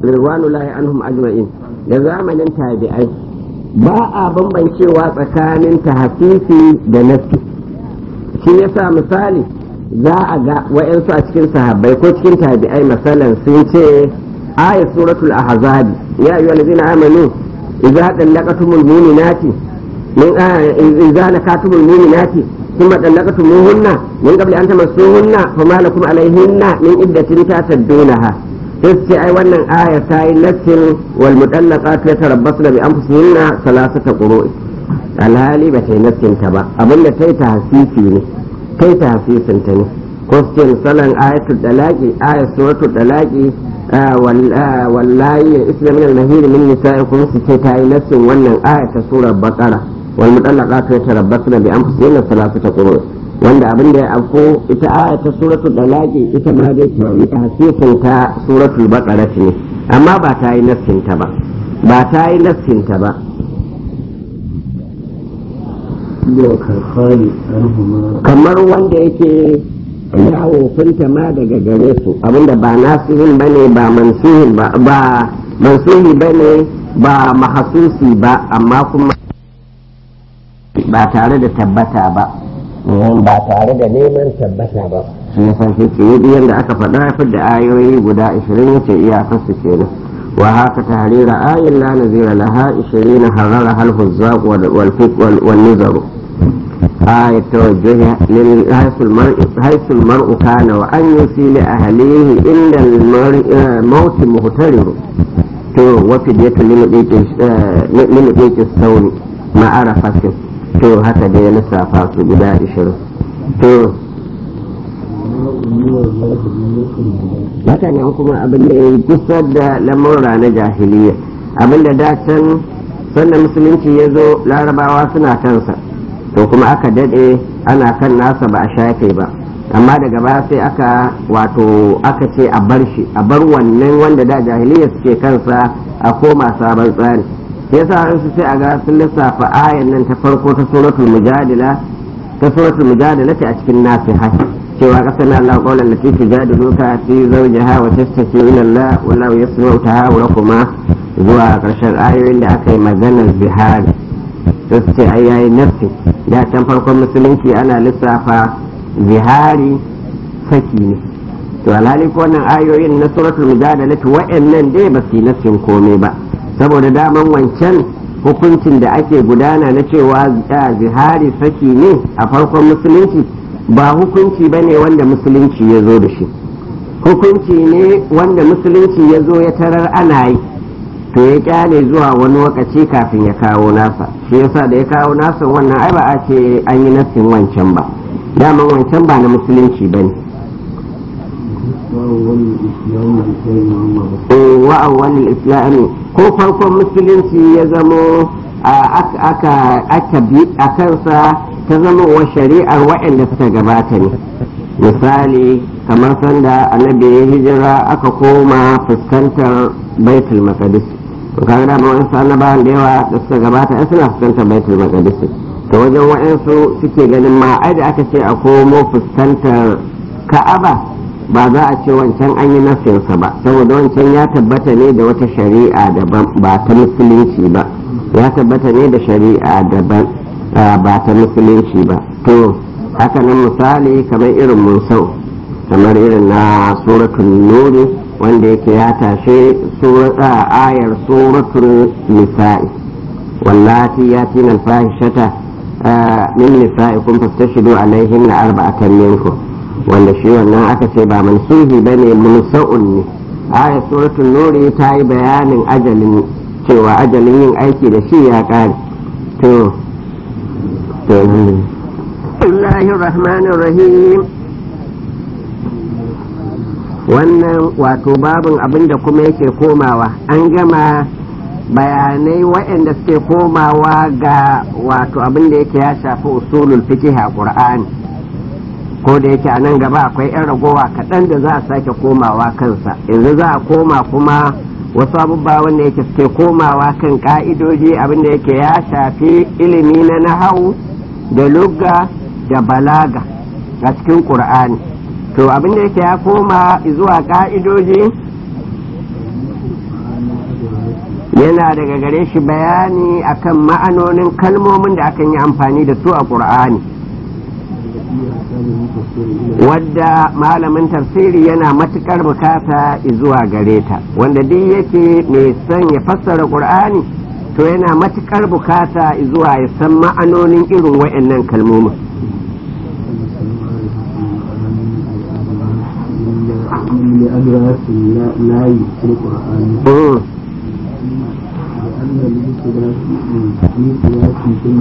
ridwanullahi anhum ajma'in da zamanin tabi'ai ba a bambancewa tsakanin tahfifi da nafi shi yasa misali za a ga wa'yansu a cikin sahabbai ko cikin tabi'ai masalan sun ce ayat suratul ahzab ya ayyuhal ladina amanu idza dallaqatumul mu'minati min idza nakatumul mu'minati ثم طلقتموهن من قبل أن تمسوهن فما لكم عليهن من عدة تعتدونها sai ai wannan aya ta yi lattin wal mutallaqat yatarabbasna bi anfusihinna salasata qurui alhali ba ta yi lattin ta ba abinda ta yi tahsisi ne ta yi tahsisin ta ne ko su ce misalan ayatul dalaqi ayat suratul dalaqi wallahi ya isla min al-mahir min nisa'ikum su ce ta yi lattin wannan aya ta surar baqara wal mutallaqat yatarabbasna bi anfusihinna salasata qurui wanda abin da ya afko ita aya ta suratul dalaki ita ma dai ta hasisin ta suratul baqara ne amma ba ta yi nassin ta ba ba ta yi nassin ta ba kamar wanda yake yawo finta ma daga gare su abinda ba nasihin bane ba mansuhin ba ba mansuhi bane ba mahasusi ba amma kuma ba tare da tabbata ba ba tare da neman tabbata ba shi ya san shi yadda aka faɗa fi da ayoyi guda 20 yace iyakar su kenan wa haka tahrira ayin la nazira laha 20 harara hal huzzaq wal fiq wal nizar آية توجه حيث المرء حيث المرء كان وأن يسيل أهليه إن الموت مغترر تو وفدية لمديك الثون ما عرفت to haka dai ya lissafa su guda ishirin to haka nan kuma abin da ya kusa da lamurra na jahiliya abin da da can sannan musulunci ya zo larabawa suna kansa to kuma aka dade ana kan nasa ba a shafe ba amma daga baya sai aka wato aka ce a bar shi a bar wannan wanda da jahiliya suke kansa a koma sabon tsari sai yasa su sai a ga sun lissafa ayan nan ta farko ta suratul mujadila ta suratul mujadila ce a cikin nasiha cewa kasan Allah qawlan lati tujadiluka fi zawjiha wa tastaki ila Allah wallahu yasma'u tahawurakuma zuwa karshen ayoyin da aka yi maganar zihari sai su ce ai yayi nafsi da can farkon musulunci ana lissafa zihari saki ne to alhali ko wannan ayoyin na suratul mujadila wa'annan dai ba su yi nafsin komai ba saboda daman wancan hukuncin da ake gudana na cewa zihari saki ne a farkon musulunci ba hukunci ba ne wanda musulunci ya zo da shi hukunci ne wanda musulunci ya zo ya tarar ana yi to ya kyale zuwa wani lokaci kafin ya kawo nasa shi yasa da ya kawo nasa wannan ai ba a ce an yi nassin wancan ba daman wancan ba na musulunci ba ne wa'awwalin islami ko farkon musulunci ya zamo aka bi a kansa ta zama wa shari'ar waɗanda suka gabata ne misali kamar sanda annabi ya hijira aka koma fuskantar baitul maqdis to kaga da ma wasu annabawan da yawa da suka gabata ai suna fuskantar baitul maqdis to wajen wa'ansu suke ganin ma ai da aka ce a komo fuskantar ka'aba ba za a ce wancan an yi nasinsa ba saboda wancan ya tabbata ne da wata shari'a daban ba ta musulunci ba ya tabbata ne da shari'a daban ba ta musulunci ba to haka nan misali kamar irin musau kamar irin na suratul nuri wanda yake ya tashe ayar suratul nisa'i wallati yatina alfahishata min nisa'ikum fastashidu alaihinna arba'atan minkum wanda shi wannan aka ce ba mansuhi ba ne munsa'un ne ayat suratul nuri ta yi bayanin ajalin cewa ajalin yin aiki da shi ya kare to Bismillahir Rahmanir Rahim wannan wato babin abin da kuma yake komawa an gama bayanai waɗanda suke komawa ga wato abin da yake ya shafi usulul fiqh a Qur'ani ko da yake a nan gaba akwai 'yan ragowa kaɗan da za a sake komawa kansa yanzu za a koma kuma wasu abubuwa wanda yake suke komawa kan ka'idoji abinda yake ya shafi ilimi na nahau da lugga da balaga a cikin ƙur'ani to abinda yake ya koma zuwa ka'idoji yana daga gare shi bayani akan ma'anonin kalmomin da akan yi amfani da su a ƙur'ani wadda malamin tafsiri yana matukar bukata zuwa gare ta wanda duk yake mai son ya fassara ƙur'ani to yana matukar bukata zuwa ya san ma'anonin irin wa'annan kalmomin لأدراس لا في القرآن لأن الابتداء في سياق ثم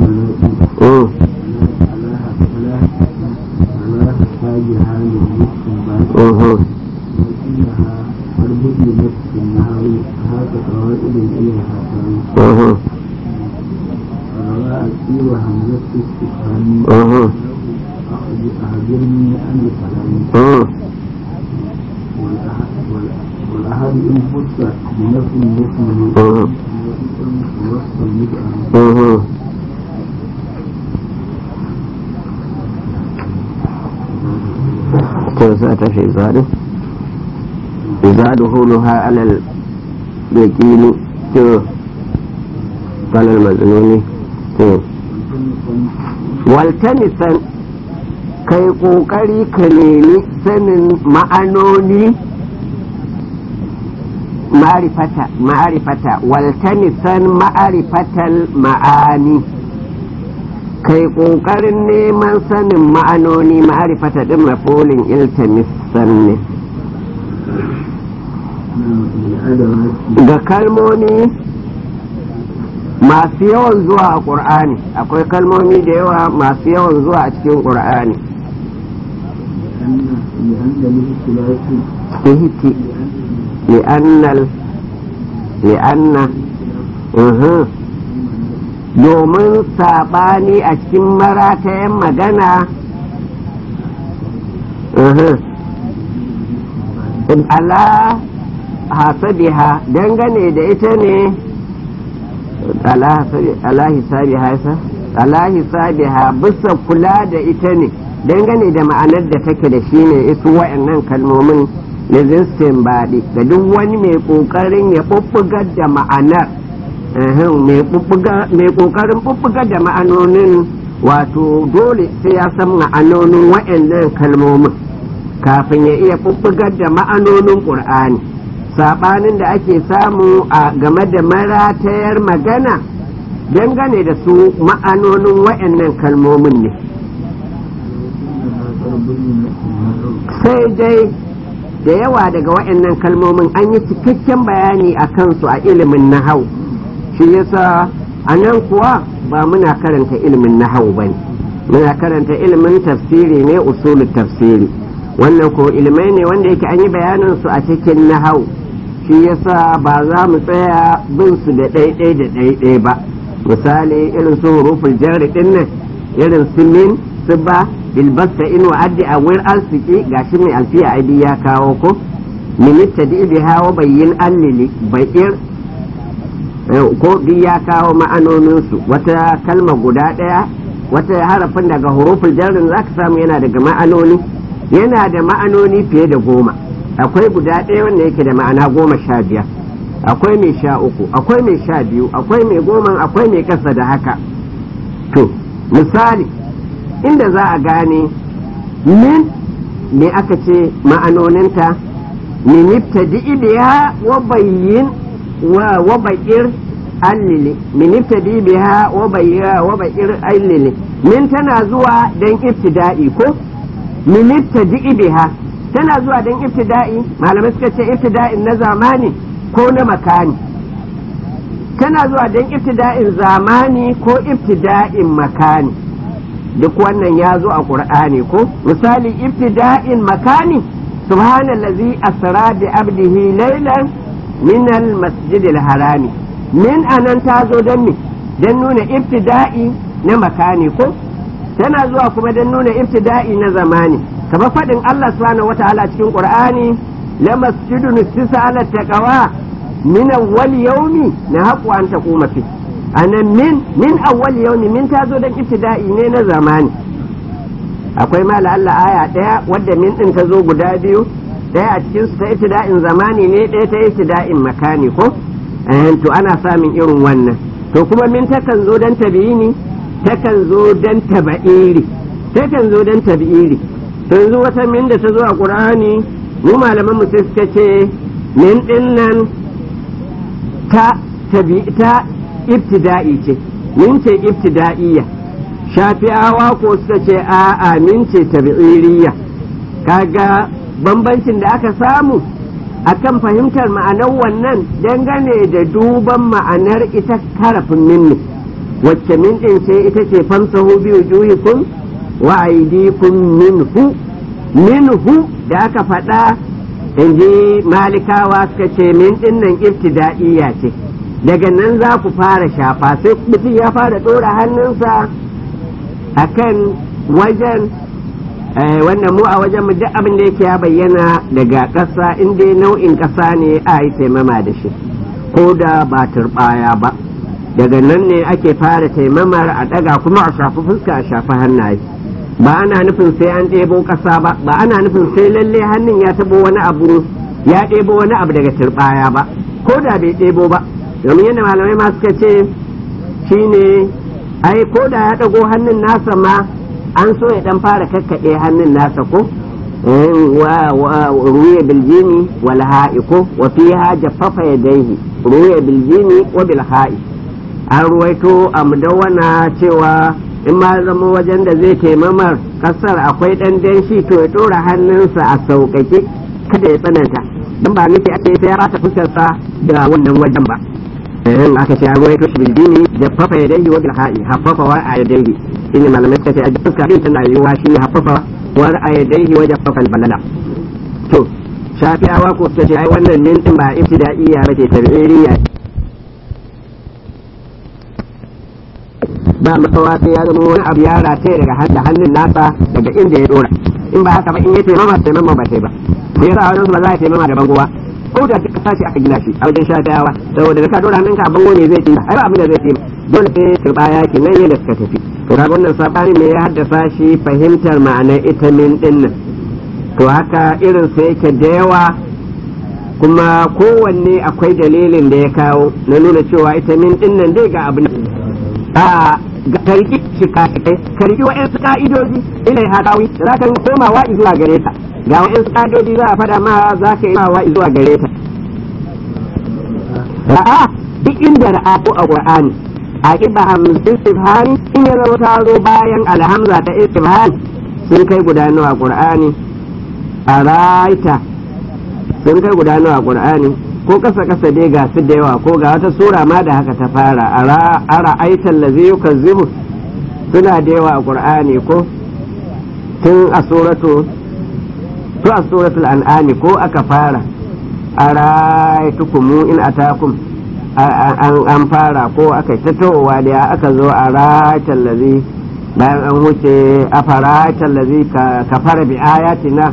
على حسابها للاستنباط وإنها قد بينت في النهار هات قواعد إليها روى أسير همزة استفهام أخبرني عن الكلام والأحد إن خص بنفس يسمى وصف المتأمل توسعت في زاده زادهولها على اليقين تو قال المزنوني تو والتمسا kai ƙoƙari ka nemi sanin ma'anoni ma'arifata ma'arifata waltanisan ma'arifatal ma'ani kai ƙoƙarin neman sanin ma'anoni ma'arifata ɗin mafolin iltamisan ne ga kalmomi masu yawan zuwa a ƙur'ani akwai kalmomi da yawa masu yawan zuwa a cikin ƙur'ani ihti li'annal li'anna domin saɓani a cikin maratayen magana ala hasabiha dangane da ita ne ala hisabiha ala hisabiha bisa kula da ita ne dangane da ma'anar da take da shi ne isu wa'annan kalmomin lizinstin baɗi da duk wani mai ƙoƙarin ya ɓuɓɓugar da ma'anar mai ƙoƙarin ɓuɓɓugar da ma'anonin wato dole sai ya san ma'anonin wa'annan kalmomin kafin ya iya ɓuɓɓugar da ma'anonin ƙur'ani saɓanin da ake samu a game da maratayar magana dangane da su ma'anonin wa'annan kalmomin ne sai dai da yawa daga wa'annan kalmomin an yi cikakken bayani a kansu a ilimin nahau shi yasa a nan kuwa ba muna karanta ilimin nahau ba ne muna karanta ilimin tafsiri ne usulun tafsiri wannan ko ilimai ne wanda yake an yi bayanin su a cikin nahau shi yasa ba za mu tsaya bin su da ɗaiɗai da ɗaiɗai ba misali irin su huruful jarri ɗin nan irin su min su ba bilbasta in wa'addi a wurin arziki gashi mai alfiya aibi ya kawo ko minista da ibi hawa bayyin allili bayir ko duk ya kawo ma'anoninsu wata kalma guda ɗaya wata harafin daga huruful jarrin za ka samu yana daga ma'anoni yana da ma'anoni fiye da goma akwai guda ɗaya wanda yake da ma'ana goma sha biyar akwai mai sha uku akwai mai sha biyu akwai mai goma akwai mai kasa da haka to misali inda za a gane min me aka ce ma'anoninta min ibtadi biha wa bayyin wa bayir allili min ibtadi biha wa bayya wa bayir allili min tana zuwa dan ibtida'i ko min ibtadi biha tana zuwa dan ibtida'i malamai suka ce ibtida'in na zamani ko na makani tana zuwa dan ibtida'in zamani ko ibtida'in makani duk wannan ya zo a ƙur'ani ko misali ibtida'in makani subhanallazi asra bi abdihi laylan min al-masjid al-harami min anan ta zo don me don nuna ibtida'i na makani ko tana zuwa kuma don nuna ibtida'i na zamani kamar faɗin Allah subhanahu wata'ala cikin qur'ani la masjidun sisa ala taqwa min awwal yawmi na haƙu an taquma fi anan min min awwal yawmi min ta zo don ibtida'i ne na zamani akwai mala Allah aya ɗaya wadda min ɗin ta zo guda biyu ɗaya a cikin su ta ibtida'in zamani ne ɗaya ta ibtida'in makani ko to ana samun irin wannan to kuma min takan zo dan tabi'ini takan zo dan taba'iri takan zo dan tabi'iri to yanzu wata min da ta zo a qur'ani mu malaman mu sai suka ce min din nan ta tabi ta ibtida'i ce min ce ibtida'iyya shafi'awa ko suka ce a'a min ce tabi'iriyya kaga bambancin da aka samu akan fahimtar ma'anar wannan dangane da duban ma'anar ita karafin minni wacce min din ce ita ce famsahu bi wujuhikum wa aydikum minhu minhu da aka faɗa in ji malikawa suka ce min din nan ibtida'iyya ce daga nan za ku fara shafa sai mutum ya fara ɗora hannunsa akan wajen wannan mu a wajen mu duk abin da yake ya bayyana daga ƙasa in dai nau'in ƙasa ne a yi taimama da shi ko da ba turɓaya ba daga nan ne ake fara taimamar a ɗaga kuma a shafi fuska a shafi hannaye ba ana nufin sai an ɗebo ƙasa ba ba ana nufin sai lalle hannun ya taɓo wani abu ya ɗebo wani abu daga turɓaya ba ko da bai ɗebo ba domin yadda malamai ma suka ce shine ai ko da ya ɗago hannun nasa ma an so ya dan fara kakkaɗe hannun nasa ko wa ruya biljini wal ha'i ko wa fiha jaffafa yadayhi ruya biljini wa bil ha'i an ruwaito a mudawwana cewa in ma zama wajen da zai taimamar kasar akwai dan danshi to ya dora hannunsa a sauƙaƙe kada ya tsananta dan ba nufi ake sai ya rata fuskarsa da wannan wajen ba in aka ce an ruwaito shi biljini jaffafa yadayhi wa bil ha'i haffafa wa a yadayhi shine malamai suka ce a fuska din tana yiwuwa shine haffafa wa a yadayhi wa jaffafa balala to shafi'awa ko suka ce ai wannan min din ba ibtida'iyya bace tabi'iyya ba makawa sai ya zama wani abu ya rataye daga hannun nasa daga inda ya dora in ba haka ba in ya taimama taimama ba sai ba sai yasa wani ba za a taimama da bangowa ko da ta sashi aka gina shi a wajen shafi'awa saboda da ka dora hannunka a bango ne zai ce ai ba abin da zai ce dole sai turbaya ke nan yadda suka tafi to kaga wannan sabani ne ya haddasa shi fahimtar ma'anar ita min din nan to haka irin sa yake da yawa kuma kowanne akwai dalilin da ya kawo na nuna cewa ita min din nan dai ga abin a ga karki shi kai karki wa'ansu ka'idoji ilai hadawi za ka komawa zuwa gare ta ga wa'ansu ka'idoji za a fada ma za ka yi mawa zuwa gare ta ra'a duk inda ra'a ko a qur'ani a ƙiba hamsin istifhani in ya zama ta zo bayan alhamza ta istifhani sun kai guda nawa qur'ani a raita sun kai guda nawa qur'ani ko kasa kasa dai ga su da yawa ko ga wata sura ma da haka ta fara a ra'aitan lazi yukazzibu suna da yawa a qur'ani ko tun a suratu to a suratul an'ami ko aka fara a ra'aitukum in atakum an fara ko aka tatowa da aka zo a ratan lazi bayan an wuce a faratan lazi ka fara bi ayatina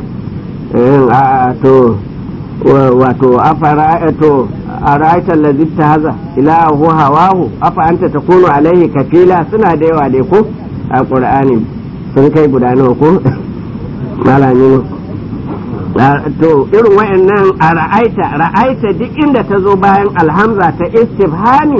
to wato a fara'ato a ratan lazi ta haza ilahu hawahu afa anta takunu alaihi kafila suna da yawa dai ko a qur'ani sun kai guda nawa ko malami to irin wayannan a ra'aita ra'aita duk inda ta zo bayan alhamza ta istifhani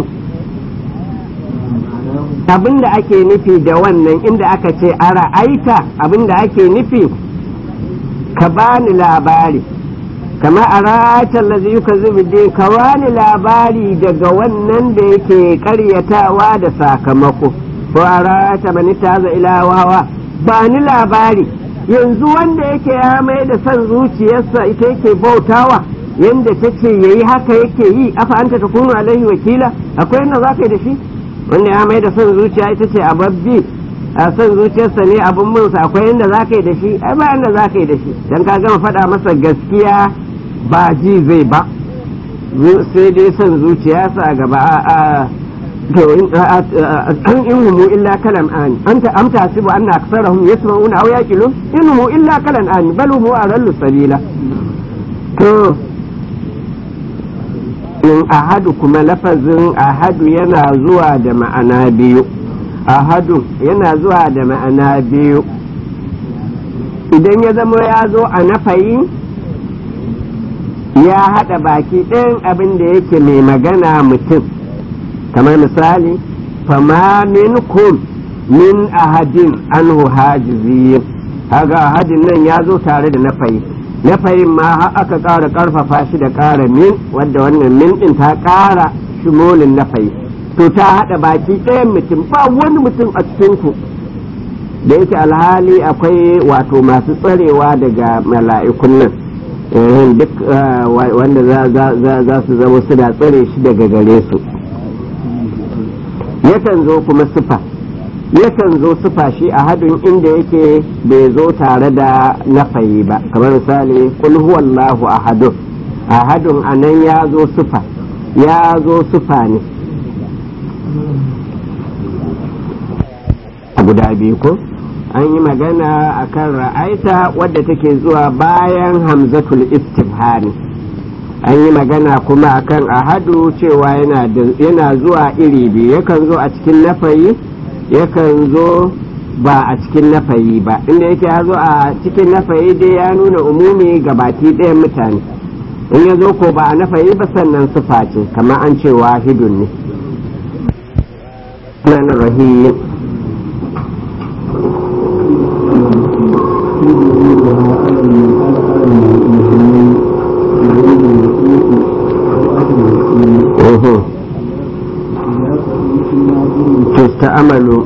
abinda ake nufi da wannan inda aka ce a ra'aita abinda ake nufi ka bani labari kama a ra'aita lazi yuka zubi ka bani labari daga wannan da yake karyatawa da sakamako ko a ra'aita mani taza ilawawa ba ni labari yanzu wanda yake ya mai da son zuciyarsa ita yake bautawa yanda ta ce ya yi haka yake yi afa anta ta kunu alaihi wakila akwai yadda za ka yi da shi wanda ya mai da son zuciya ita ce ababbi a son zuciyarsa ne abin munsa akwai yadda za ka yi da shi ai ba yadda za ka yi da shi dan ka gama faɗa masa gaskiya ba ji zai ba sai dai son zuciyarsa a gaba a to in humu illa kalam ani anta am tasibu anna aksarahum yasma'una aw yaqilun in humu illa kalam ani bal humu arallu sabila to in ahadu kuma lafazin ahadu yana zuwa da ma'ana biyu ahadu yana zuwa da ma'ana biyu idan ya zama ya zo a nafayi ya haɗa baki ɗayan abin da yake mai magana mutum kamar misali fama minkum min ahadin anhu hajizin haga ahadin nan ya zo tare da nafayi nafayin ma har aka ƙara ƙarfafa shi da ƙara min wadda wannan min ɗin ta ƙara shimolin nafayi to ta haɗa baki ɗayan mutum ba wani mutum a cikinku da yake alhali akwai wato masu tsarewa daga mala'ikun nan duk wanda za su zama suna tsare shi daga gare su yakan zo kuma sufa yakan zo sufa shi a hadin inda yake bai zo tare da nafayi ba kamar misali kul huwallahu ahadun ahadun anan ya zo sufa ya zo sufa ne guda biyu ko an yi magana a kan ra'aita wadda take zuwa bayan hamzatul istifhani an yi magana kuma akan ahadu cewa yana zuwa iri biyu yakan zo a cikin nafayi yakan zo ba a cikin nafayi ba inda yake ya zo a cikin nafayi dai ya nuna umumi ga baki ɗayan mutane in ya zo ko ba a nafayi ba sannan sufa ce kamar an ce wahidun ne rahim تستعمل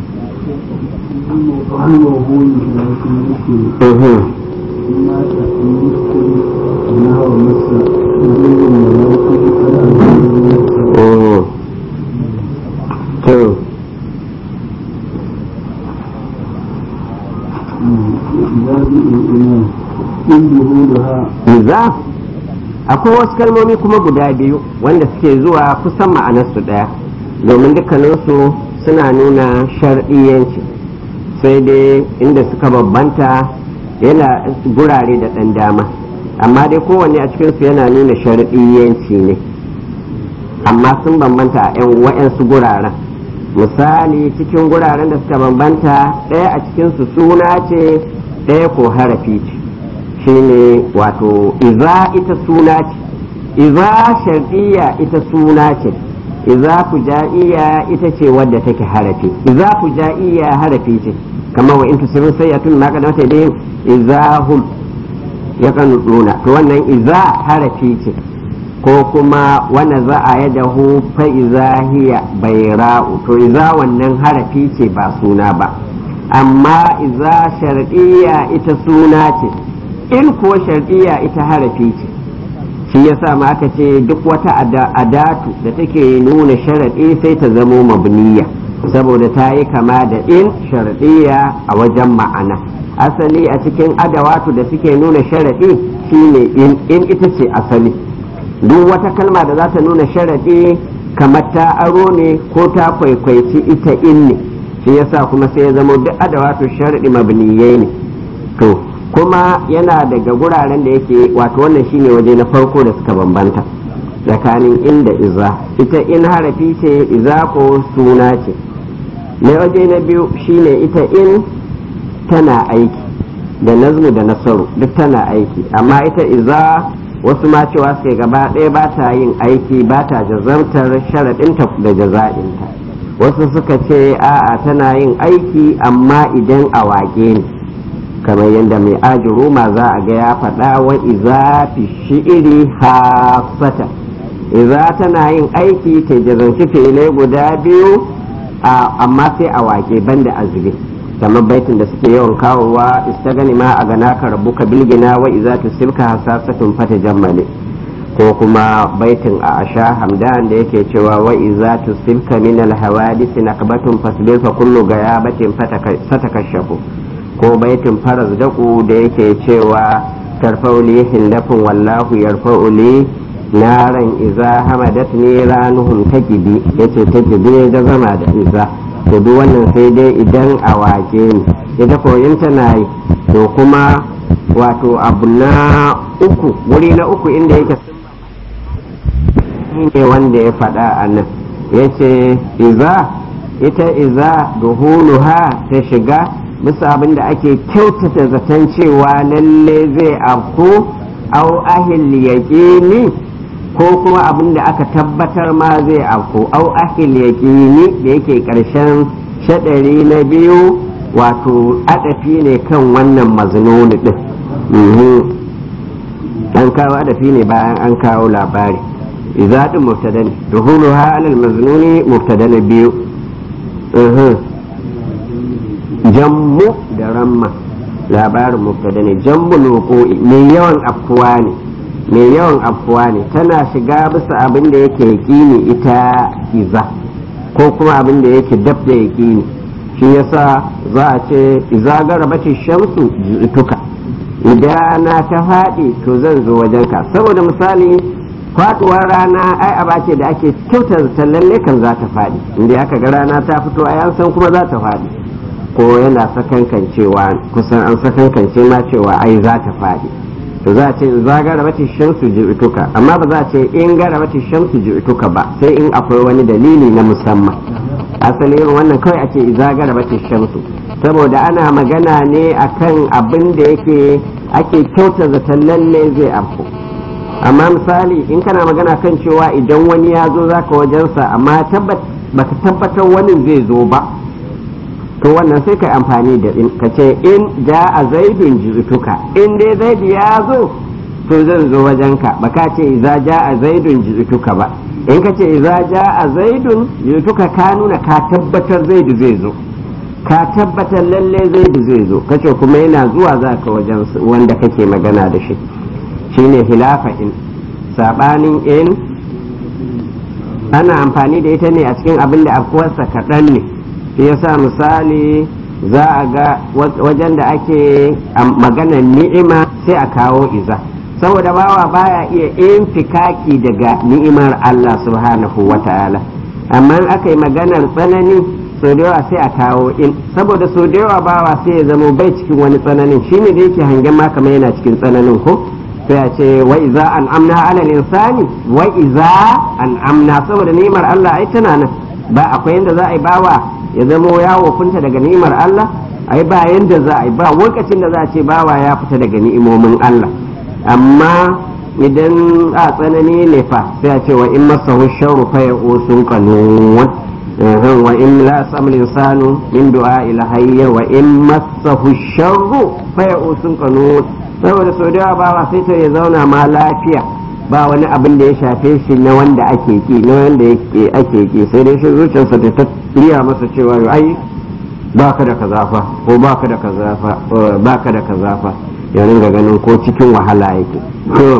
za akwai wasu kalmomi kuma guda biyu wanda suke zuwa kusan ma'anarsu ɗaya domin dukkaninsu suna nuna shar'iyyanci sai dai inda suka babbanta yana gurare da ɗan dama amma dai kowanne a cikinsu yana nuna shar'iyyanci ne amma sun bambanta a 'yan wa'yansu guraren misali cikin guraren da suka bambanta ɗaya a cikinsu suna ce ɗaya ko harafi ce shine wato iza ita suna ce iza shar'iyya ita suna ce iza fujaiya ita ce wadda take harafi iza fujaiya harafi ce kamar wa in tusirin sayyatun ma kadama sai dai iza hum ya kan nuna to wannan iza harafi ce ko kuma wanda za a yada hu fa iza hiya bayra'u to iza wannan harafi ce ba suna ba amma iza shar'iyya ita suna ce in kuwa shar'iyya ita harafi ce shi yasa ma aka ce duk wata adatu da take nuna sharaɗi sai ta zamo mabniya saboda ta yi kama da in shar'iyya a wajen ma'ana asali a cikin adawatu da suke nuna sharaɗi shine in in ita ce asali duk wata kalma da za ta nuna sharaɗi kamar ta aro ne ko ta kwaikwaici ita in ne shi yasa kuma sai ya zama duk adawatu sharaɗi mabniyai ne to kuma yana daga guraren da yake wato wannan shine waje na farko da suka bambanta tsakanin in da iza ita in harafi ce iza ko suna ce na waje na biyu shine ita in tana aiki da nazmu da nasaru duk tana aiki amma ita iza wasu ma cewa suke gaba ɗaya ba ta yin aiki ba ta jazantar sharaɗinta da jaza'inta wasu suka ce a'a tana yin aiki amma idan a waƙe ne kamar yadda mai ajiru ma za a ga ya faɗa wa iza fi shi'iri hafata iza tana yin aiki ta jazanci filai guda biyu amma sai a wake banda azube kamar baitin da suke yawan kawowa istagani ma a gana ka rabu ka bilgina wa iza ta silka hasasatun fata jammale ko kuma baitin a asha hamdan da yake cewa wa iza ta silka min alhawadisi nakbatun fasbir fa kullu gayabatin fatakashafu ko baitin faras daku da yake cewa tarfauli hindafin wallahu yarfauli naran iza hamadat ne ranuhun ta gibi yace ta gibi da zama da iza to duk wannan sai dai idan a wake ne ita koyin tana yi to kuma wato abu na uku wuri na uku inda yake ne wanda ya faɗa a nan yace iza ita iza duhuluha ta shiga bisa abin da ake kyautata zaton cewa lalle zai afku au ahil yaqini ko kuma abin da aka tabbatar ma zai afko au ahil yaqini da yake karshen shadari na biyu wato adafi ne kan wannan maznuni din an kawo adafi ne bayan an kawo labari idza din mubtada ne duhuluha alal maznuni mubtada na biyu jammu da ramma labarin mubtada ne jammu loko'i mai yawan afkuwa ne mai yawan afkuwa ne tana shiga bisa abin da yake yaƙini ita iza ko kuma abin da yake dab da yaƙini shi yasa za a ce iza garabati shamsu tuka idan na ta faɗi to zan zo wajenka saboda misali faɗuwar rana ai aba ce da ake kyautar lalle kan za ta faɗi inda aka ga rana ta fito a yan san kuma za ta faɗi ko yana sakankancewa kusan an sakankance ma cewa ai za ta faɗi to za a ce za gara mata shamsu ji'tuka amma ba za a ce in gara mata shamsu ji'tuka ba sai in akwai wani dalili na musamman asali irin wannan kawai a ce za gara mata shamsu saboda ana magana ne akan abin da yake ake kyauta zaton lalle zai afko amma misali in kana magana kan cewa idan wani ya zo zaka wajensa amma baka tabbatar wani zai zo ba to wannan sai ka amfani da in ka ce in ja a zaidun jizutuka in dai zaidu ya zo to zan zo wajenka ba ka ce iza ja a zaidun jizutuka ba in ka ce iza ja a zaidun jizutuka ka nuna ka tabbatar zaidu zai zo ka tabbatar lalle zaidu zai zo kace kuma yana zuwa za ka wajen wanda kake magana da shi shine hilafa in sabanin in ana amfani da ita ne a cikin abin da afkuwarsa kaɗan ne shi yasa misali za a ga wajen da ake maganar ni'ima sai a kawo iza saboda bawa baya iya infikaki daga ni'imar Allah subhanahu wa ta'ala amma aka yi maganar tsanani so da yawa sai a kawo in saboda so da yawa bawa sai ya zamo bai cikin wani tsananin shine da yake hangen ma kamar yana cikin tsananin ko sai a ce wa iza an amna ala insani wa iza an amna saboda ni'imar Allah ai tana nan ba akwai yanda za a yi bawa ya zamo ya wofinta daga ni'imar Allah ai ba yanda za a yi ba lokacin da za a ce bawa ya fita daga ni'imomin Allah amma idan a tsanani ne fa sai a ce wa in masahu sharru fa ya'usun qanun wa in la samul insanu min du'a ila hayya wa in masahu sharru fa ya'usun qanun saboda sau da yawa bawa sai ta ya zauna ma lafiya ba wani abin da ya shafe shi na wanda ake ki na wanda ake ki sai dai shi zuciyarsa ta riya masa cewa ai baka da kaza fa ko baka da kaza fa baka da kaza fa ya ringa ganin ko cikin wahala yake to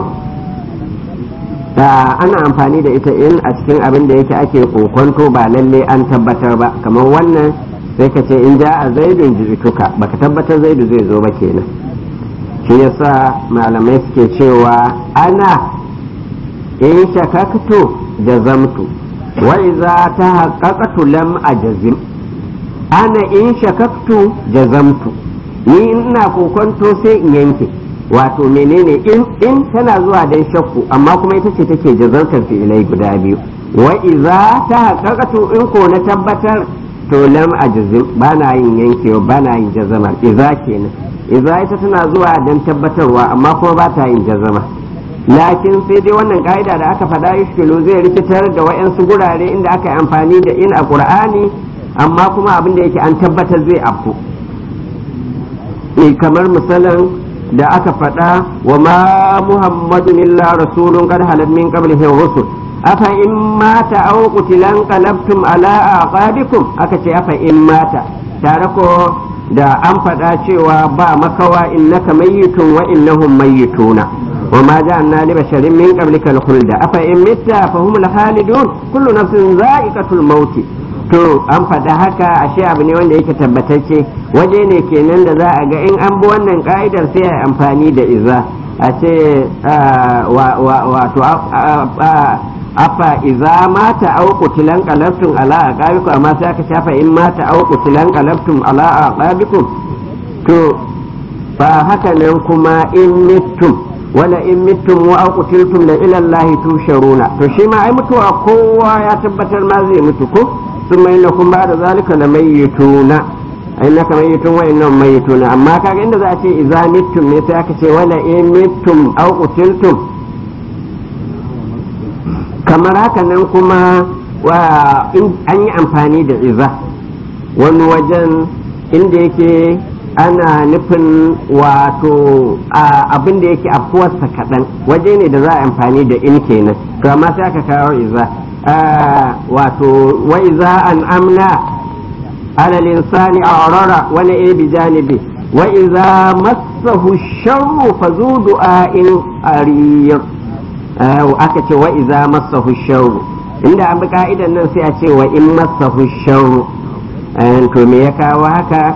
da ana amfani da ita in a cikin abin da yake ake kokonto ba lalle an tabbatar ba kamar wannan sai ka ce in ja a zaidun jituka baka tabbatar zaidu zai zo ba kenan shi yasa malamai suke cewa ana in shakaktu jazamtu wa iza ta haƙaƙatu lam a jazim ana in shakaktu jazamtu ni ina kokonto sai in yanke wato menene in in tana zuwa dan shakku amma kuma ita ce take jazantar fi'ilai guda biyu wa iza ta haƙaƙatu in ko na tabbatar to lam a jazim ba na yin yankewa ba na yin jazama iza kenan iza ita tana zuwa don tabbatarwa amma kuma ba ta yin jazama lakin sai dai wannan ka'ida da aka faɗa ishkilu zai rikitar da wa'yansu gurare inda aka yi amfani da in a ƙur'ani amma kuma abin da yake an tabbatar zai afku kamar misalin da aka faɗa wa ma muhammadun illa rasulun qad halat min qablihi rusul afa in mata aw qutilan qalabtum ala aqabikum aka ce afa in mata tare ko da an faɗa cewa ba makawa innaka mayyitun wa innahum mayyituna wa ma ja'alna li basharin min qablika al-khulda afa in mitta fa hum al-khalidun kullu nafsin za'iqatul maut to an faɗa haka ashe abu ne wanda yake tabbatacce waje ne kenan da za a ga in an bi wannan ka'idar sai a amfani da iza a ce wato afa iza mata au qutilan qalabtum ala aqabikum amma sai aka shafa in mata au qutilan qalabtum ala aqabikum to fa haka nan kuma in mittum wala in mittum wa au qutiltum la ila Allah tusharuna to shi ma ai mutuwa kowa ya tabbatar ma zai mutu ko thumma innakum ba'da zalika lamayyituna innaka mayyitun wa innahum mayyitun amma kaga inda za a ce idza mittum ne sai aka ce wala in mittum aw qutiltum kamar haka nan kuma wa in an yi amfani da iza wani wajen inda yake ana nufin wato abin da yake afuwarsa kaɗan waje ne da za a amfani da in kenan to amma sai aka kawo iza wato wa iza an amna على الإنسان أعرر ولا بجانبه وإذا مسه الشر فذو دعاء أرير وأكت وإذا مسه الشر عند أبو قائدة ننسي أتي وإن مسه الشر أنتم يكا وهكا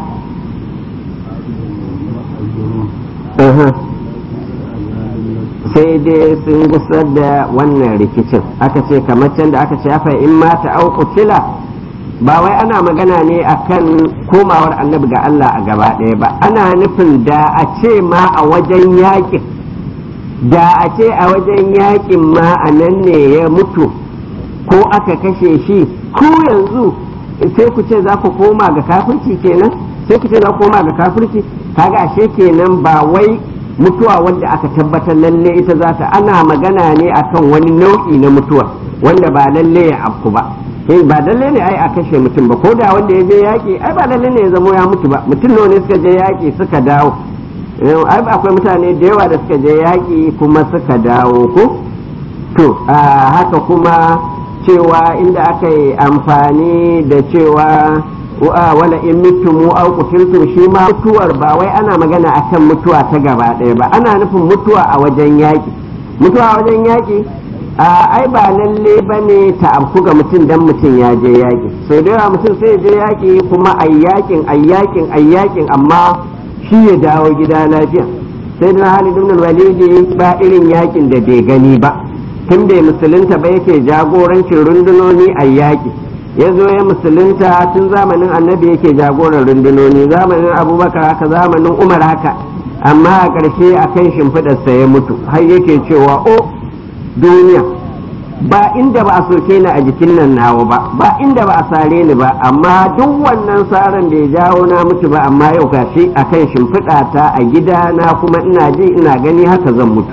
sai dai sun gusar da wannan rikicin aka ce kamar can da aka ce afa in mata au kutila ba wai ana magana ne akan komawar annabi ga Allah a gaba ɗaya ba ana nufin da a ce ma a wajen yakin da a ce a wajen yakin ma a nan ne ya mutu ko aka kashe shi ko yanzu sai ku ce za ku koma ga kafirci kenan sai ku ce za ku koma ga kafirci kaga ashe kenan ba wai mutuwa wanda aka tabbatar lalle ita za ta ana magana ne akan wani nau'i na mutuwa wanda ba lalle ya afku ba eh ba lalle ne ai a kashe mutum ba ko da wanda ya je yaƙi ai ba lalle ne ya zamo ya mutu ba mutum nawa ne suka je yaƙi suka dawo ai akwai mutane da yawa da suka je yaƙi kuma suka dawo ko to haka kuma cewa inda aka yi amfani da cewa wala in mutumu au kutiltum shi ma mutuwar ba wai ana magana akan mutuwa ta gaba ɗaya ba ana nufin mutuwa a wajen yaƙi mutuwa a wajen yaƙi ai ba lalle ba ne ta afku ga mutum dan mutum ya je yaƙi sau da yawa mutum sai je yaƙi kuma a yaƙin a yaƙin a yaƙin amma shi ya dawo gida lafiya sai da hali ibn walidi ba irin yaƙin da bai gani ba tun bai musulunta ba yake jagorancin rundunoni a yaƙi ya zo ya musulunta tun zamanin annabi yake jagoran rundunoni zamanin abubakar haka zamanin umar haka amma a ƙarshe a kan shimfiɗarsa ya mutu har yake cewa o duniya ba inda ba a soke ni a jikin nan nawa ba ba inda ba a sare ni ba amma duk wannan saran da ya jawo na mutu ba amma yau gashi a kan shimfiɗa ta a gida na kuma ina ji ina gani haka zan mutu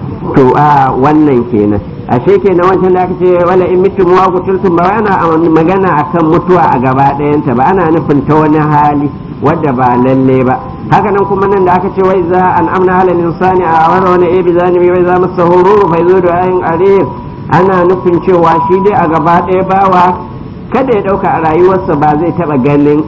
to a wannan kenan ashe kenan wancan da aka ce wala in mutum wa kuturtum ba ana magana akan mutuwa a gaba ɗayanta ba ana nufin ta wani hali wadda ba lalle ba haka nan kuma nan da aka ce wai za an amna halal insani a wani wani ebi zanibi wai za masa horo fa zo da ayin arir ana nufin cewa shi dai a gaba ɗaya bawa kada ya ɗauka a rayuwarsa ba zai taɓa ganin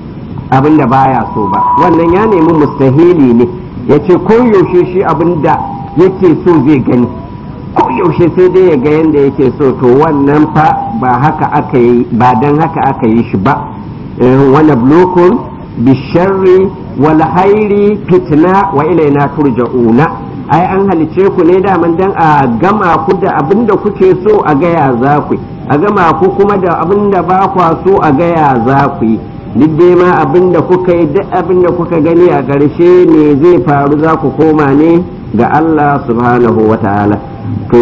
abin da baya so ba wannan ya nemi mustahili ne ya ce yaushe shi abin da yake so zai gani yaushe sai dai ya ga yadda yake so to wannan fa ba haka aka yi ba dan haka aka yi shi ba wani blokun bisharri wal hairi fitna wa ilaina turja'una ai an halice ku ne daman dan a gama ku da abin da kuke so a gaya za ku a gama ku kuma da abin da ba kwa so a gaya za ku yi duk dai ma abin da kuka yi duk abin da kuka gani a ƙarshe ne zai faru za ku koma ne ga Allah subhanahu wa ta'ala to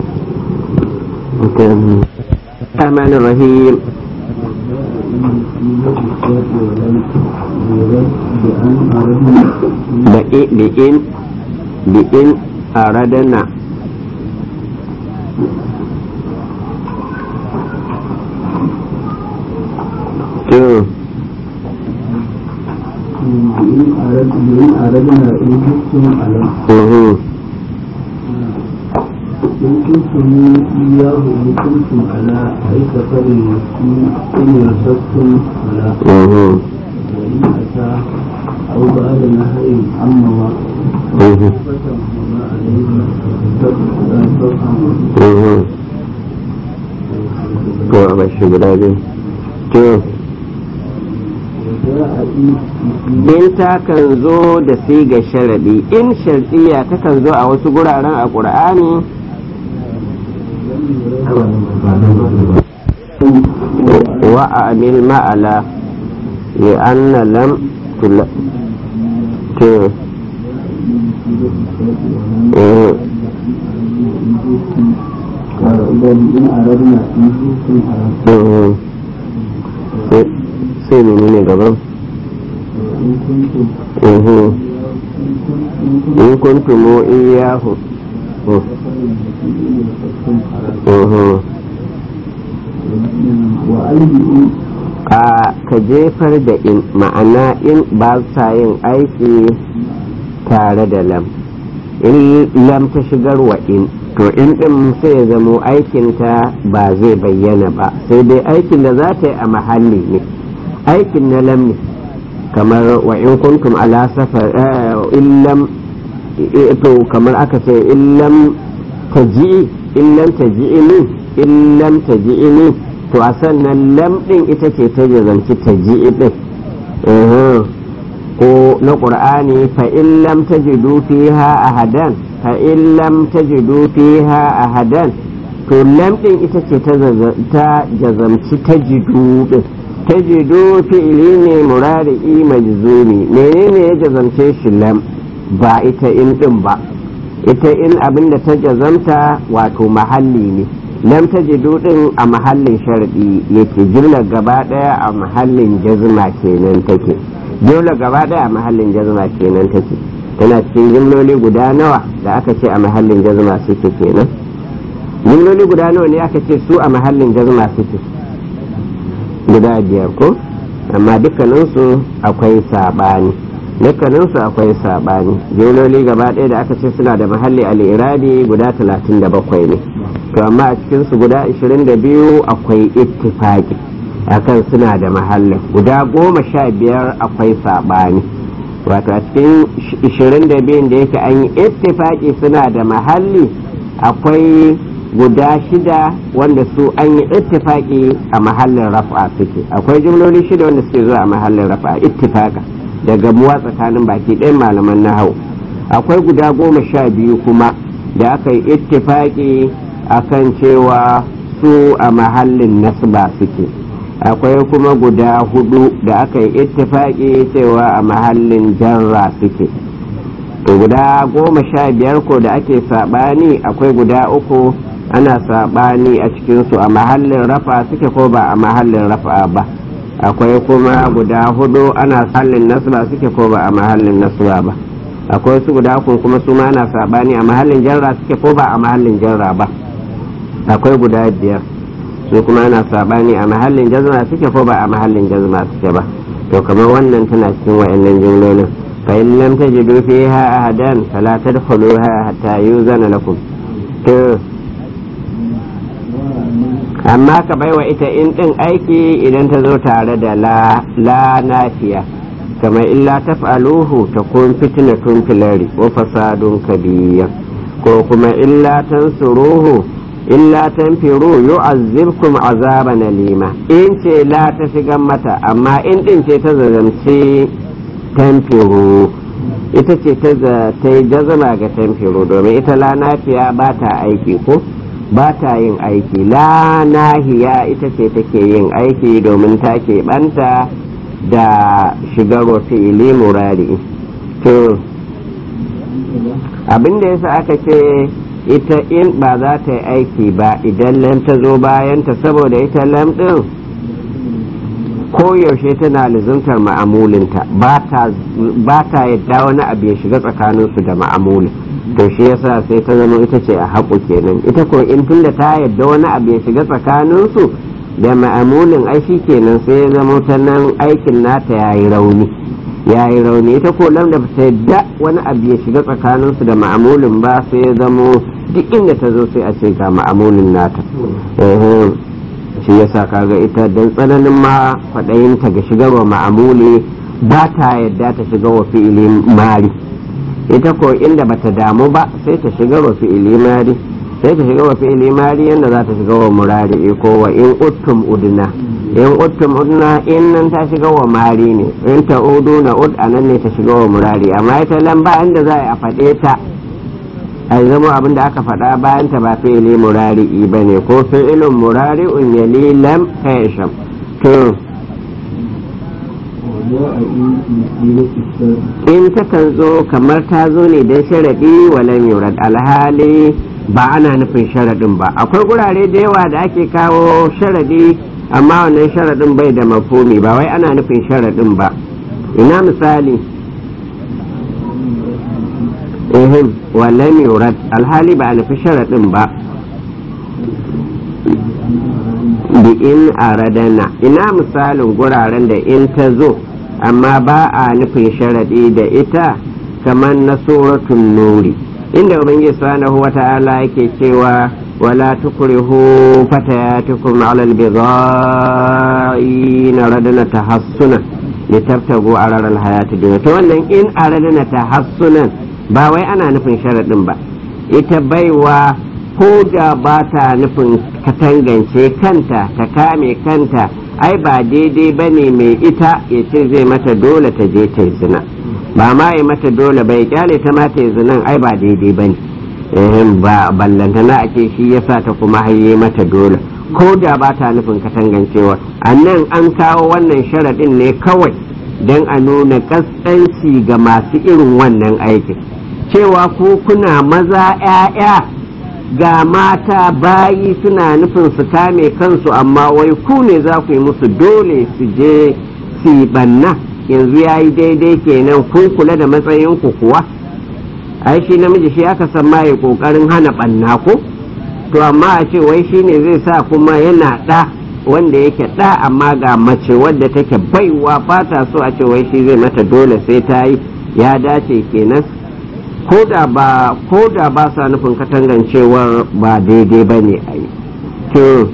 الرحمن الرحيم بإن بإن أردنا بإن أردنا إن كنتم على إن كنتم إياه إن كنتم على أي سفر مسكين إن يرشدتم فلا وإن أتى أو بعد نهر عما وما عليه to a bashi guda biyu to in ta kan zo da siga sharadi in shardiya ta kan zo a wasu guraren a ƙur'ani wa amil ma'ala li'anna lam tula to إن أردنا إن كنتم على sai menene gaban in kuntum uhu in kuntum in kuntumu iyahu Uh, uhu wa aiki a ka jefar da in ma'ana in ba sa yin aiki tare da lam in lam ta shigar wa in to in din sai ya zamo aikinta ba zai bayyana ba sai dai aikin da za ta yi a mahalli ne aikin na lam ne kamar wa in kuntum ala safar eh, in lam eh, to kamar aka ce in lam taji'i in lam taji'ini in lam taji'ini to a sannan lam din ita ce ta jazanci taji'i din Uhum. ko na ƙur'ani fa in lam tajidu fiha ahadan fa in lam tajidu fiha ahadan to lam din ita ce ta zaza- ta jazamci tajidu din tajidu fi'ili ne murari'i majzumi menene ya jazamce shi lam ba ita in din ba ita in abin da ta jazamta wato mahalli ne lam tajidu din a mahallin sharadi yake jumlar gaba daya a mahallin jazma kenan take dole gaba daya a mahallin jazma kenan take tana cikin jimloli guda nawa da aka ce a mahallin jazma suke kenan jimloli guda nawa ne aka ce su a mahallin jazma suke guda biyar ko amma dukkaninsu akwai saɓani dukkaninsu akwai saɓani jimloli gaba ɗaya da aka ce suna da mahalli al'irabi guda talatin da bakwai ne to amma a cikinsu guda ashirin da biyu akwai ittifaki akan suna da mahallin guda goma sha biyar akwai saɓani wato a cikin ishirin da biyun da yake an yi ittifaki suna da mahalli akwai guda shida wanda su an yi ittifaki a mahallin rafa suke akwai jimloli shida wanda suke zuwa a mahallin rafa ittifaka daga muwa tsakanin baki ɗayan malaman nahau akwai guda goma sha biyu kuma da aka yi ittifaki akan cewa su a mahallin nasba suke akwai kuma guda hudu da aka yi ittifaki cewa a mahallin jarra suke to guda goma sha biyar ko da ake saɓani akwai guda uku ana saɓani a cikinsu a mahallin rafa suke ko ba a mahallin rafa ba akwai kuma guda hudu ana mahallin nasba suke ko ba a mahallin nasba ba akwai su guda uku kuma su ma ana saɓani a mahallin jarra suke ko ba a mahallin jarra ba akwai guda biyar su kuma ana saɓani a mahallin jazma suke ko ba a mahallin jazma suke ba to kamar wannan tana cikin wa'annan jumlolin فإن لم تجدوا فيها أحدا فلا تدخلوها حتى يوزن لكم amma ka baiwa ita in ɗin aiki idan ta zo tare da la la nafiya kama illa taf'aluhu ta kun fitnatun filari wa fasadun kabiyya ko kuma illa tansuruhu illa tanfiru yu'azzibkum azaban alima in ce la ta shigan mata amma in ɗin ce ta zazamci tanfiru ita ce ta yi jazama ga tanfiru domin ita la nafiya ba ta aiki ko ba ta yin aiki la nahiya ita ce take yin aiki domin ta ɓanta da shigar fi'ili murari to abin da yasa aka ce ita in ba za ta yi aiki ba idan lam ta zo bayanta saboda ita lam ɗin koyaushe tana lizuntar ma'amulinta ba ta yadda wani abu ya shiga tsakaninsu da ma'amulin to shi yasa sai ta zama ita ce a haƙu kenan ita ko in tunda ta yadda wani abu ya shiga tsakaninsu da ma'amulin ai shi kenan sai ya zama ta nan aikin nata ya yi rauni ya yi rauni ita ko lam da ta yadda wani abu ya shiga tsakaninsu da ma'amulin ba sai ya zama duk inda ta zo sai a ce ga ma'amulin nata shi yasa kaga ita dan tsananin ma faɗayinta ga shigarwa ma'amuli ba ta yadda ta shiga wa fi'ili mari ita ko inda bata damu ba sai ta shiga wa fi'ili mari sai ta shiga wa fi'ili mari yadda za ta shiga wa murari ko wa in uttum udna in uttum udna in nan ta shiga wa mari ne in ta udu na ud anan ne ta shiga wa murari amma ita lamba inda za a faɗe ta a zama abin da aka faɗa bayan ta ba fi'ili murari'i ba ne ko fi'ilun murari'un yali lam kayasham to in takan zo kamar ta zo ne don sharaɗi walam yurad alhali ba ana nufin sharaɗin ba akwai gurare da yawa da ake kawo sharaɗi amma wannan sharaɗin bai da mafumi ba wai ana nufin sharaɗin ba ina misali ehem wallan yurad alhali ba a nufi sharaɗin ba bi in aradana ina misalin guraren da in ta zo amma ba a nufin sharaɗi da ita kamar na suratun nuri inda ubangiji subhanahu wa ta'ala yake cewa wala tukrihu fatayatukum ala albidha'i radana tahassuna litabtagu arara alhayati dunya to wannan in aradana tahassunan ba wai ana nufin sharaɗin ba ita baiwa ko da ba ta nufin katangance kanta ta kame kanta ai ba daidai ba ne mai ita ya ce zai mata dole ta je ta zina ba ma ya mata dole bai kyale ta mata ya zinan ai ba daidai ba ne ba ballantana ake shi ya sa ta kuma haye mata dole ko da ba ta nufin katangancewa a nan an kawo wannan sharaɗin ne kawai don a nuna ƙasƙanci ga masu irin wannan aikin cewa ku kuna maza 'ya'ya ga mata bayi suna nufin su kame kansu amma wai ku ne za ku yi musu dole su je su yi banna yanzu ya yi daidai kenan kun kula da matsayinku kuwa ai shi namiji shi aka san ma ya kokarin hana banna ko to amma a ce wai shi ne zai sa kuma yana ɗa wanda yake ɗa amma ga mace wadda take baiwa ba ta so a ce wai shi zai mata dole sai ta yi ya dace kenan ko da ba ko da ba sa nufin katangancewar ba daidai ba ne a yi to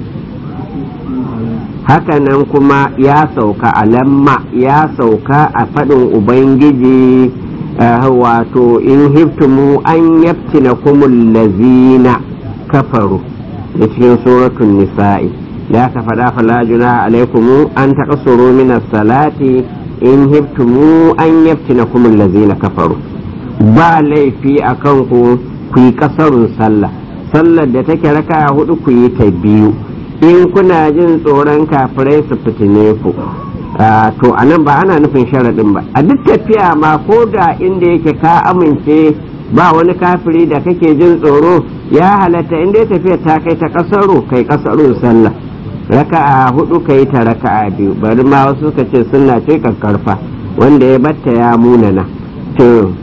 hakanan kuma ya sauka a lamma ya sauka a faɗin ubangiji wato in hiftumu an yaftina kumul lazina kafaru da cikin suratun nisa'i ya ka faɗa fala juna alaikumu an taƙasuru min salati in hiftumu an yaftina kumul lazina kafaru ba laifi a kanku ku yi ƙasarun sallah sallar da take raka hudu ku yi ta biyu in kuna jin tsoron kafirai su fitine ku to a nan ba ana nufin sharaɗin ba a duk tafiya ma ko da inda yake ka amince ba wani kafiri da kake jin tsoro ya halatta inda ya tafiya ta kai ta ƙasaro kai ƙasarun sallah raka'a hudu ka yi ta raka'a biyu bari ma wasu suka ce sunna ce karfa wanda ya batta ya munana to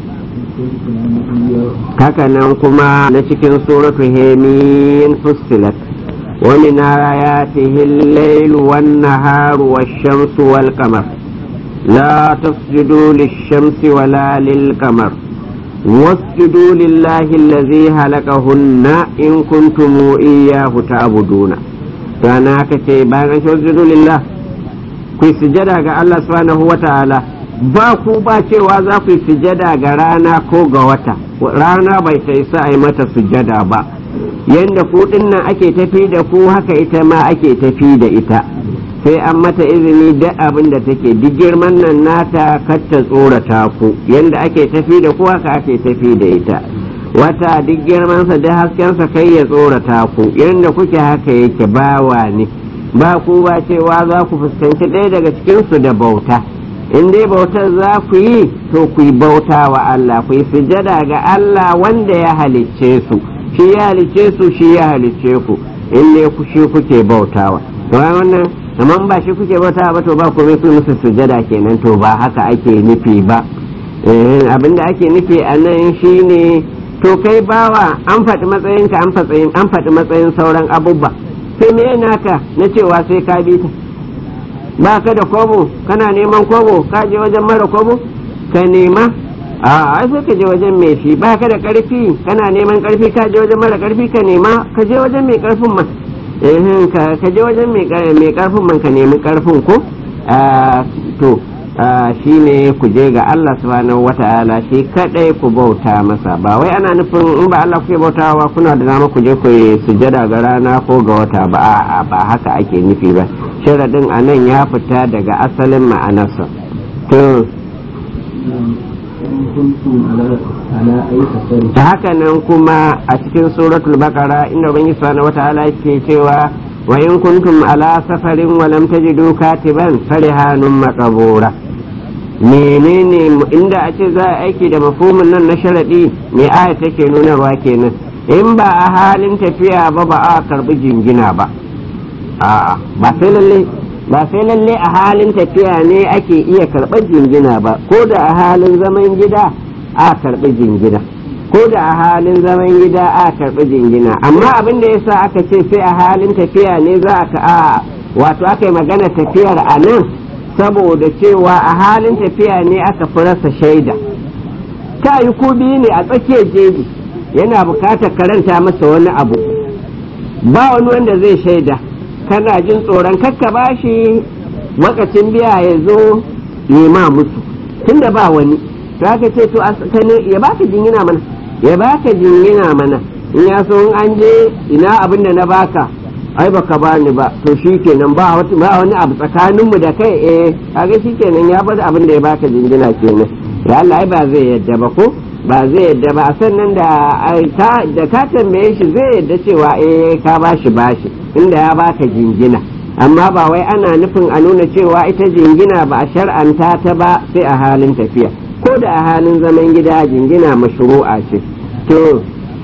haka nan kuma na cikin suratu hemin fustilat ومن آياته الليل والنهار والشمس والقمر لا تسجدوا للشمس ولا للقمر واسجدوا لله الذي خلقهن إن كنتم إياه تعبدون فأنا كتي بان اسجدوا لله كي سجدا الله سبحانه وتعالى ba ku ba cewa za ku yi sujada ga rana ko ga wata rana bai ta isa a yi mata sujada ba yadda ku nan ake tafi da ku haka ita ma ake tafi da ita sai an mata izini da abin da take duk girman nan nata kar ta tsorata ku yadda ake tafi da ku haka ake tafi da ita wata duk girmansa da haskensa kai ya tsorata ku yadda kuke haka yake bawa ne ba ku ba cewa za ku fuskanci ɗaya daga cikinsu da bauta in dai bautar za ku yi to ku yi bauta wa Allah ku yi sujada ga Allah wanda ya halicce su shi ya halicce su shi ya halicce ku in dai ku shi kuke bautawa to wannan amma ba shi kuke bautawa ba to ba ku su musu sujada kenan to ba haka ake nufi ba abinda ake nufi a nan shine to kai bawa an faɗi matsayinka an faɗi matsayin sauran abubuwa sai me naka na cewa sai ka bi ta ba ka da kobo kana neman kobo ka je wajen mara kobo ka nema a ai sai ka je wajen mai shi ba ka da karfi kana neman karfi ka je wajen mara karfi ka nema ka je wajen mai karfin man eh ka je wajen mai karfin man ka nemi karfin ko to shi ne ku je ga Allah subhanahu wata'ala shi kadai ku bauta masa ba wai ana nufin in ba Allah kuke bautawa kuna da dama ku je ku sujada ga rana ko ga wata ba a ba haka ake nufi ba sharadin anan ya fita daga asalin ma'anarsa to ta haka nan kuma a cikin suratul baqara inda ubangiji subhanahu wata'ala yake cewa wa in kuntum ala safarin wa lam tajidu katiban farihanun maqbura menene inda a ce za a aiki da mafhumin nan na sharadi me aya take nunarwa kenan in ba a halin tafiya ba ba a karbi jingina ba a'a ba sai lalle ba sai lalle a halin tafiya ne ake iya karɓar jingina ba ko da a halin zaman gida a karɓi jingina ko da a halin zaman gida a karɓi jingina amma abin da yasa aka ce sai a halin tafiya ne za a ka a wato aka yi magana tafiyar a nan saboda cewa a halin tafiya ne aka fi rasa shaida ta yi ku biyu ne a tsakiyar jeji yana bukatar karanta masa wani abu ba wani wanda zai shaida kana jin tsoron kakka bashi wakacin biya ya zo nema musu tunda ba wani za ka ce to ya baka jingina mana ya baka jingina mana in ya so in an je ina abin da na baka ai baka bani ba to shikenan ba wani abu tsakaninmu da kai eh kaga shikenan ya bar abin da ya baka jingina kenan ya Allah ai ba zai yadda ba ko ba zai yadda ba sannan da da ka tambaye shi zai yadda cewa eh ka bashi bashi inda ya baka jingina amma ba wai ana nufin a nuna cewa ita jingina ba a shar'anta ta ba sai a halin tafiya ko da a halin zaman gida jingina mashru'a ce to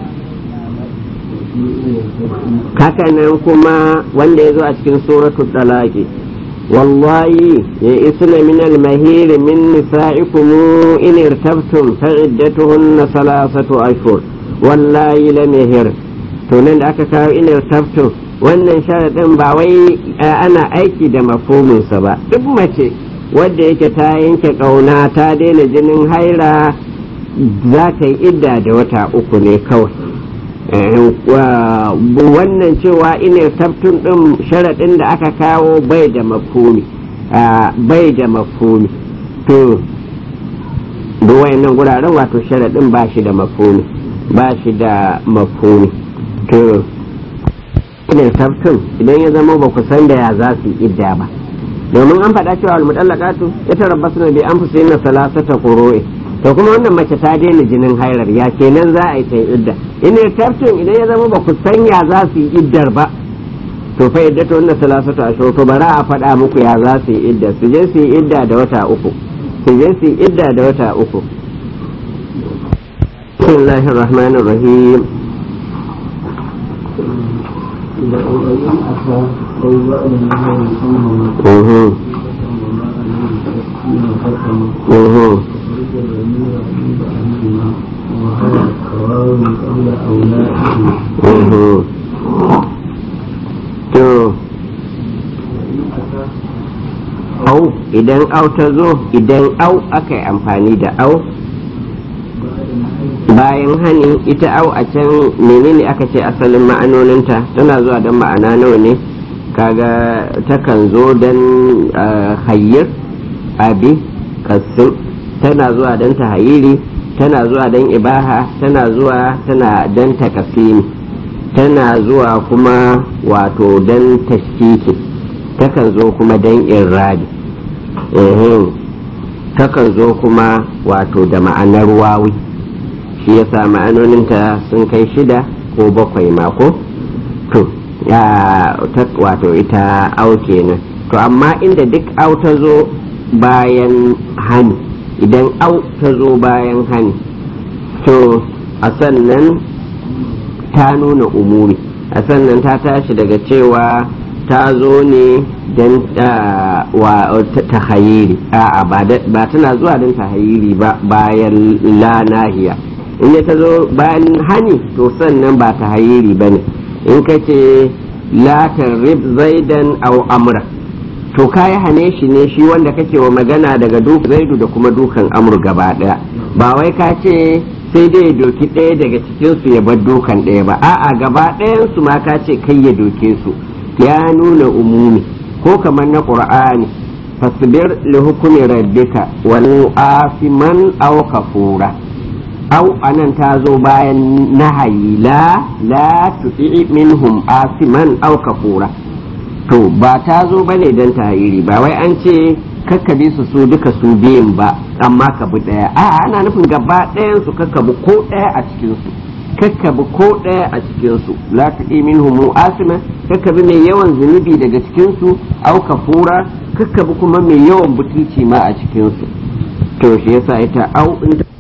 hakanan kuma wanda ya zo a cikin suratul talaqi والله يئسن من المهير من نسائكم إن ارتبتم فعدتهن ثلاثة أشهر والله لم يهر tunan da aka kawo in irtabtum wannan sharaɗin ba wai ana aiki da mafominsa ba duk mace wadda yake ta yanke ƙauna ta daina jinin haira za ta yi idda da wata uku ne kawai wannan cewa ina tabtun ɗin sharaɗin da aka kawo bai da mafumi bai da mafumi to duk wayannan guraren wato sharaɗin ba shi da mafumi ba shi da mafumi to ina tabtun idan ya zama ba ku san da ya za su idda ba domin an faɗa cewa almutallaqatu yatarabbasu bi anfusihinna salasata qurui to kuma wannan mace ta daina jinin hairar ya kenan za a yi ta idda ina taftin idan ya zama ba ku sanya za su yi iddar ba to fa idda to wannan salasatu ashur to bara a faɗa muku ya za su yi idda su je su yi idda da wata uku su je su yi idda da wata uku bismillahir rahmanir rahim Mhm. To, au idan au ta zo idan au aka yi amfani da au bayan hani ita au a can menene aka ce asalin ma'anoninta tana zuwa don ma'ana nawa ne kaga takan zo don hayyar abi kassim tana zuwa don tahayiri tana zuwa don ibaha tana zuwa tana don takasimi tana zuwa kuma wato don tashkiki takan zo kuma don irrabi takan zo kuma wato da ma'anar wawi shi yasa ma'anoninta sun kai shida ko bakwai mako to ya wato ita au kenan to amma inda duk au ta zo bayan hani idan au ta zo bayan hani to a sannan ta nuna umuri a sannan ta tashi daga cewa ta zo ne don ta hayiri a'a ba tana zuwa don ta hayiri ba bayan la nahiya in ta zo bayan hani to sannan ba ta hayiri ba ne in ka ce la tarrib zaidan au amra to ka yi hane shi ne shi wanda kake wa magana daga duk zaidu da kuma dukan amur gaba daya ba wai ka ce sai dai ya doki ɗaya daga cikinsu ya bar dukan ɗaya ba a'a gaba ɗayansu ma ka ce kai ya doke su ya nuna umumi ko kamar na qur'ani fasbir li hukumi rabbika wal afiman aw kafura aw anan ta zo bayan nahayi la la tuti minhum asiman aw kafura to ba ta zo ba ne don tahiri ba wai an ce kakkabi su su duka su biyun ba amma ka bi ɗaya a ana nufin gaba ɗayan su kakkabi ko ɗaya a cikin su kakkabi ko ɗaya a cikin su la tuqi minhum asima kakkabi mai yawan zunubi daga cikin su au kafura kakkabi kuma mai yawan butulci ma a cikin su to shi yasa ita au